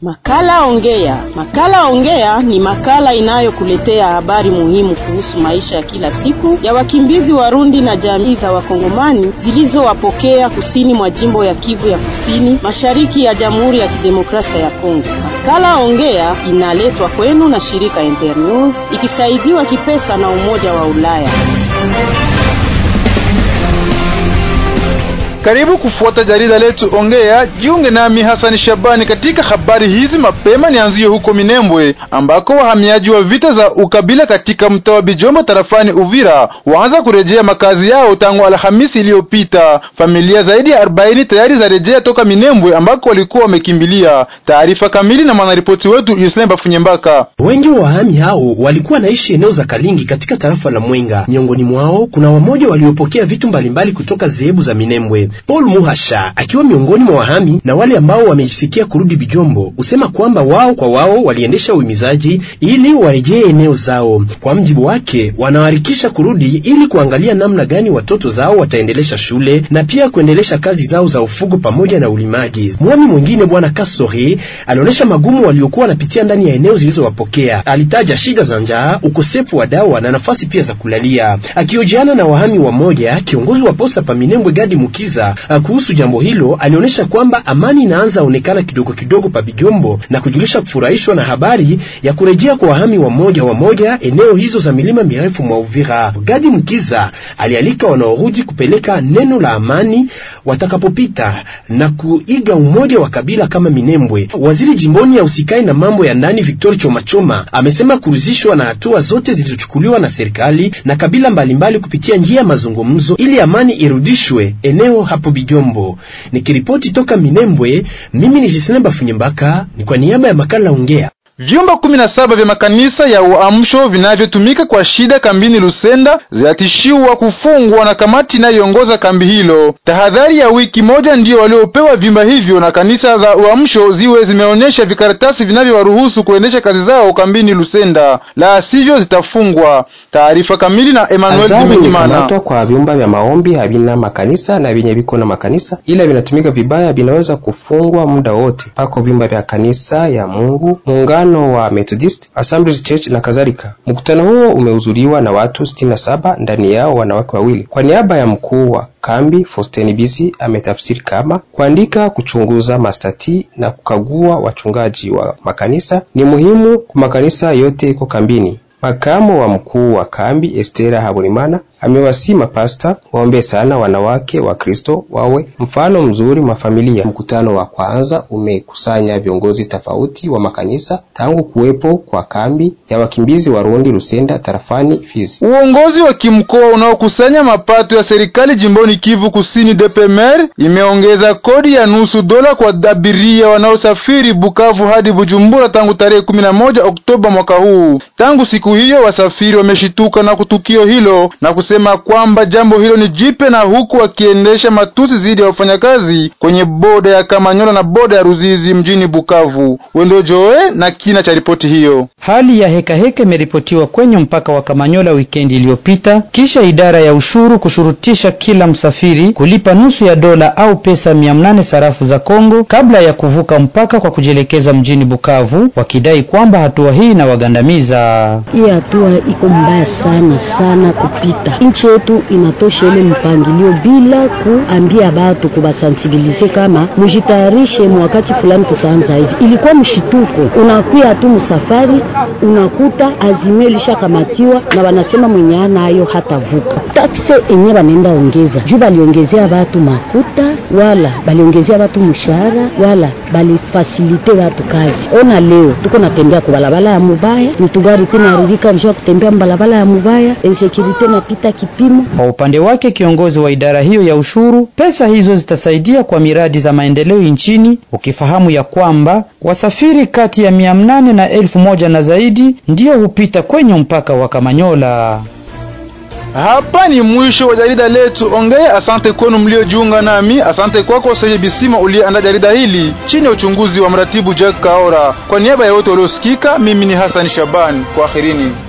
Makala Ongea. Makala Ongea ni makala inayokuletea habari muhimu kuhusu maisha ya kila siku ya wakimbizi Warundi na jamii za Wakongomani zilizowapokea kusini mwa jimbo ya Kivu ya Kusini, mashariki ya Jamhuri ya Kidemokrasia ya Kongo. Makala Ongea inaletwa kwenu na shirika Ember News ikisaidiwa kipesa na Umoja wa Ulaya. Karibu kufuata jarida letu Ongea. Jiunge nami Hasani Shabani katika habari hizi. Mapema nianzie huko Minembwe ambako wahamiaji wa vita za ukabila katika mtaa wa Bijombo tarafani Uvira waanza kurejea makazi yao tangu Alhamisi iliyopita. Familia zaidi ya 40 tayari zarejea toka Minembwe ambako walikuwa wamekimbilia. Taarifa kamili na mwanaripoti wetu Yuslemba Bafunyembaka. Wengi wa wahami hao walikuwa naishi eneo za Kalingi katika tarafa la Mwenga. Miongoni mwao kuna wamoja waliopokea vitu mbalimbali kutoka zehebu za Minembwe. Paul Muhasha akiwa miongoni mwa wahami na wale ambao wamejisikia kurudi Bijombo usema kwamba wao kwa wao waliendesha uhimizaji ili warejee eneo zao. Kwa mjibu wake, wanaharikisha kurudi ili kuangalia namna gani watoto zao wataendelesha shule na pia kuendelesha kazi zao za ufugo pamoja na ulimaji. Mwami mwingine bwana Kasore alionyesha magumu waliokuwa wanapitia ndani ya eneo zilizowapokea. Alitaja shida za njaa, ukosefu wa dawa na nafasi pia za kulalia. Akiojiana na wahami wa moja, kiongozi wa posta pa Minembwe Gadi Mukiza kuhusu jambo hilo alionyesha kwamba amani inaanza onekana kidogo kidogo pa Bijombo na kujulisha kufurahishwa na habari ya kurejea kwa wahami wa moja wa moja eneo hizo za milima mirefu mwa Uvira. Gadi Mkiza alialika wanaorudi kupeleka neno la amani watakapopita na kuiga umoja wa kabila kama Minembwe. Waziri jimboni ya usikai na mambo ya ndani Victor Chomachoma amesema kuruzishwa na hatua zote zilizochukuliwa na serikali na kabila mbalimbali kupitia njia ya mazungumzo ili amani irudishwe eneo hapo Bijombo. Nikiripoti toka Minembwe, mimi ni Jisina Bafunyembaka, ni kwa niaba ya makala Ongea. Vyumba kumi na saba vya makanisa ya uamsho vinavyotumika kwa shida kambini Lusenda zinatishiwa kufungwa na kamati inayoongoza kambi hilo. Tahadhari ya wiki moja ndiyo waliopewa vyumba hivyo na kanisa za uamsho ziwe zimeonyesha vikaratasi vinavyowaruhusu kuendesha kazi zao kambini Lusenda, la sivyo zitafungwa. Taarifa kamili na Emmanuel Dimekimana. Kwa vyumba vya maombi havina makanisa na vyenye viko na makanisa ila vinatumika vibaya vinaweza kufungwa muda wote. Pako vyumba vya kanisa ya Mungu muungano wa Methodist Assemblies Church na kadhalika. Mkutano huo umehudhuriwa na watu sitini na saba, ndani yao wanawake wawili. Kwa niaba ya mkuu wa kambi Faustin Bisi ametafsiri kama kuandika, kuchunguza mastati na kukagua wachungaji wa makanisa ni muhimu kwa makanisa yote iko kambini. Makamu wa mkuu wa kambi Estera Haburimana amewasi mapasta waombe sana wanawake wa Kristo wawe mfano mzuri wa familia. Mkutano wa kwanza umekusanya viongozi tofauti wa makanisa tangu kuwepo kwa kambi ya wakimbizi Warundi Lusenda tarafani Fizi. Uongozi wa kimkoa unaokusanya mapato ya serikali jimboni Kivu Kusini DPMR imeongeza kodi ya nusu dola kwa abiria wanaosafiri Bukavu hadi Bujumbura tangu tarehe 11 Oktoba mwaka huu. Tangu siku hiyo wasafiri wameshituka na kutukio hilo na kusema kwamba jambo hilo ni jipe na huku wakiendesha matusi dhidi ya wafanyakazi kwenye boda ya Kamanyola na boda ya Ruzizi mjini Bukavu. Wendo Joe na kina cha ripoti hiyo. Hali ya hekaheka imeripotiwa kwenye mpaka wa Kamanyola wikendi iliyopita, kisha idara ya ushuru kushurutisha kila msafiri kulipa nusu ya dola au pesa mia mnane sarafu za Kongo kabla ya kuvuka mpaka kwa kujielekeza mjini Bukavu, wakidai kwamba hatua hii inawagandamiza. Hii hatua iko mbaya sana sana kupita nchi yetu inatosha ile mpangilio bila kuambia batu kubasansibilize kama mujitayarishe mwakati fulani tutaanza hivi. Ilikuwa mshituko, unakuya tu msafari unakuta azimio lishakamatiwa na wanasema mwenye anayo hatavuka. Takse enye banaenda ongeza juu baliongezea batu makuta wala baliongezea batu mshahara wala balifasilite batu kazi. Ona leo tuko natembea kwa balabala ya mubaya, mitugari kunaharibika njoo kutembea mbalabala ya mubaya, insecurity napita kipimo. Kwa upande wake kiongozi wa idara hiyo ya ushuru, pesa hizo zitasaidia kwa miradi za maendeleo nchini, ukifahamu ya kwamba wasafiri kati ya mia mnane na elfu moja na zaidi ndiyo hupita kwenye mpaka wa Kamanyola. Hapa ni mwisho wa jarida letu Ongea. Asante kwenu mliojiunga nami. Asante kwako Seje Bisima uliyeandaa jarida hili chini ya uchunguzi wa mratibu Jack Kaora. Kwa niaba ya wote waliosikika, mimi ni Hassan Shabani. Kwaherini.